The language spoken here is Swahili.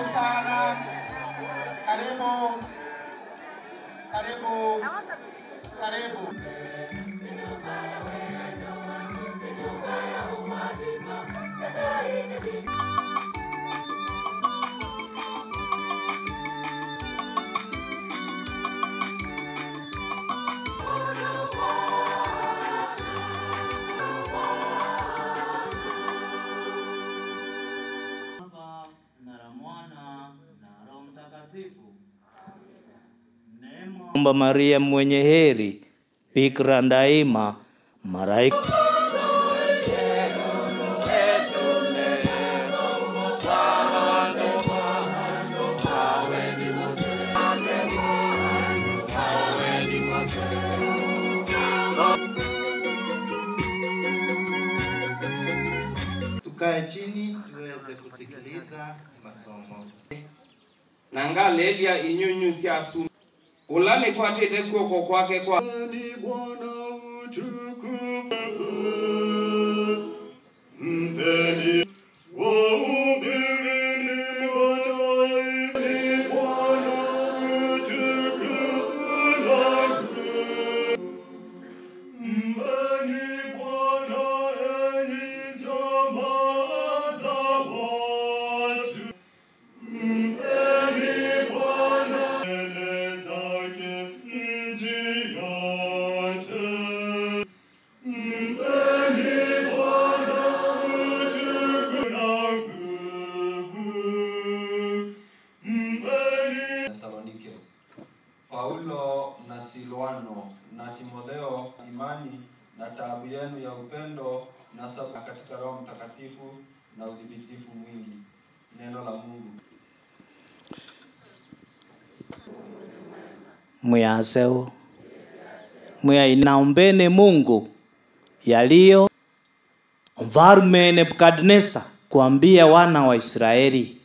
Karibu sana, karibu, karibu, karibu. Baba na la Mwana na Roho Mtakatifu. Neema Omba Maria mwenye heri, bikira daima, malaika Tukae chini tuweze kusikiliza masomo. nanga lelia inyunyu cia su ulani kwatite guoko kwake kwa Ni Bwana utukufu, mpeni wahubirini mataifa. Ni Bwana utukufu na nguvu. Mpeni Bwana enyi jamaa za watu. Mpeni Bwana mbele zake nchi yote. Mpeni Bwana utukufu na nguvu. Mpeni Tesalonike. Paulo na Silwano na Timotheo, imani na taabu yenu ya upendo na saba katika Roho Mtakatifu na udhibitifu mwingi. Neno la Mungu. mwiyaseu mwiya naombeni Mungu yaliyo mfalume Nebukadneza kuambia wana wa Israeli